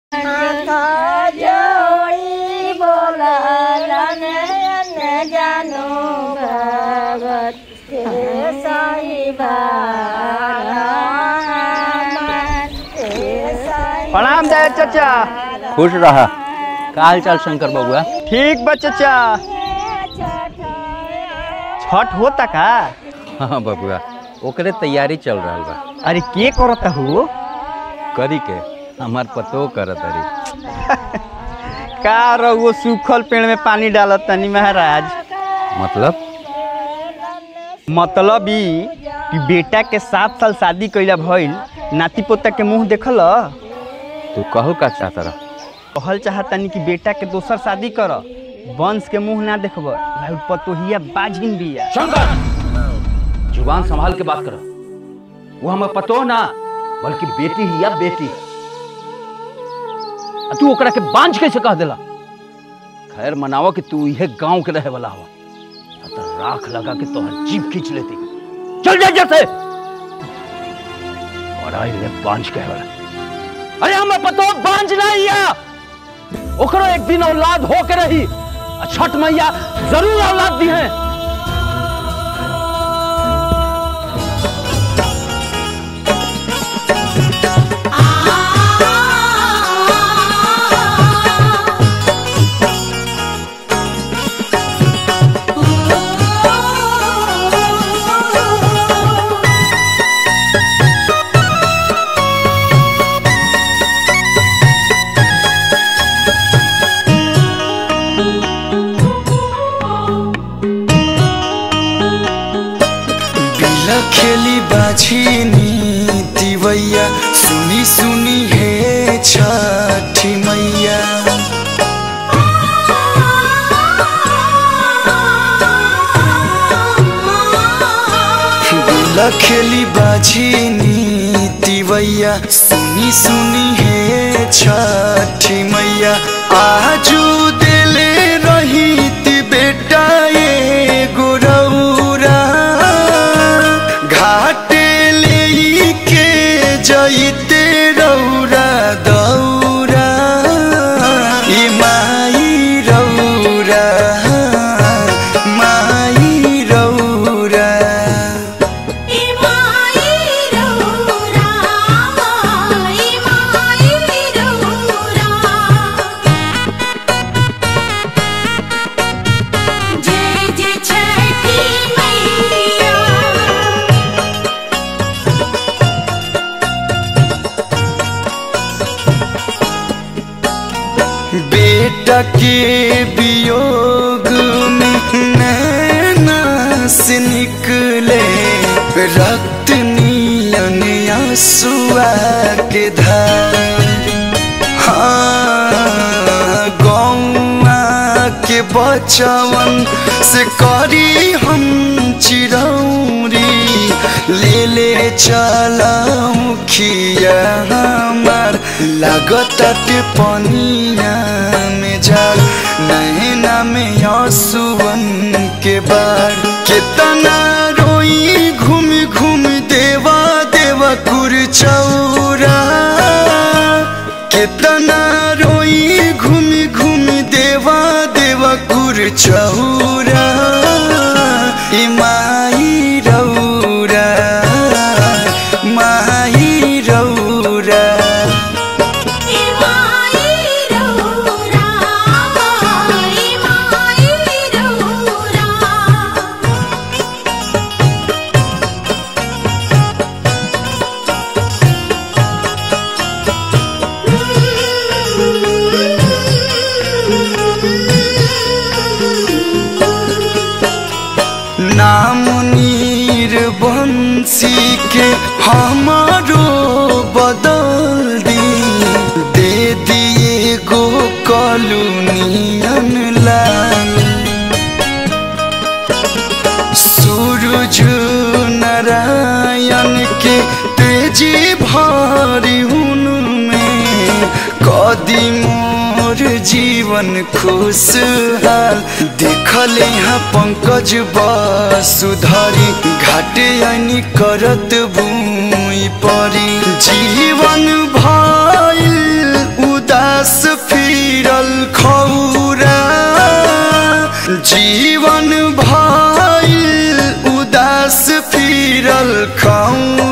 जोड़ी बोलन जानो भगत के साई प्रणाम दे चाचा खुश रहा का हाल चाल शंकर बबुआ ठीक बा चाचा छठ होता का हाँ बबुआ ओकरे तैयारी चल रहा बा अरे के करता हो करी के हमार पतो करत अरे का रहुओ सूखल पेड़ में पानी डालत तनी महाराज मतलब मतलब ई कि बेटा के सात साल शादी कइला भइल नाती पोता के मुंह देखल तू कहू का चाहता रह कहल चाहतनी कि बेटा के दोसर शादी कर वंश के मुंह ना देखब भाई पतोहिया बाझिन बिया शंकर जुबान संभाल के बात कर वो हमें पतो ना बल्कि बेटी ही या बेटी आ तू ओकरा के बांझ कैसे कह देला खैर मनावा कि तू यह गांव के रहे वाला हवा ना तो राख लगा के तोहर जीभ खींच लेती चल जा जैसे और आई ले बांझ कहे वाला अरे हमें पतो बांझ नहीं या ओकरो एक दिन औलाद हो के रही आ छठ मैया जरूर औलाद दी है बिला खेली बाझिनी दिवैया सुनी सुनी हे छठी मैया बिला खेली बाझिनी दिवैया सुनी सुनी हे छठी मैया आजू दिले रही ती बेटा ये गुरौरा घाटे ले के जइते रौरा दौरा ई माई रौरा माई रौरा जय जय छठी मैया बेटा के वियोग में नैना से निकले रक्त नीलन आंसुआ के धार हाँ गौआ के बचवन से करी हम चिरौरी ले ले चलाऊ खिया हमार लागत पनिया में जाल नैना में आंसुअन के बार कितना रोई घूम घूम देवा देवा कुर चौरा कितना रोई घूम घूम देवा देवा कुर चौरा ई माई रौरा माई रौरा नाम नीर बंसी के हमारो बदल दी दे दिए गो कॉलोनियन लाल सूरज नारायण के तेजी भारी उनमें कदी मोर जीवन खुशहाल देखल यहाँ पंकज बसुधरी घाटे आनी करत बुई परी जीवन भइल उदास जीवन भइल उदास फिरल खाऊ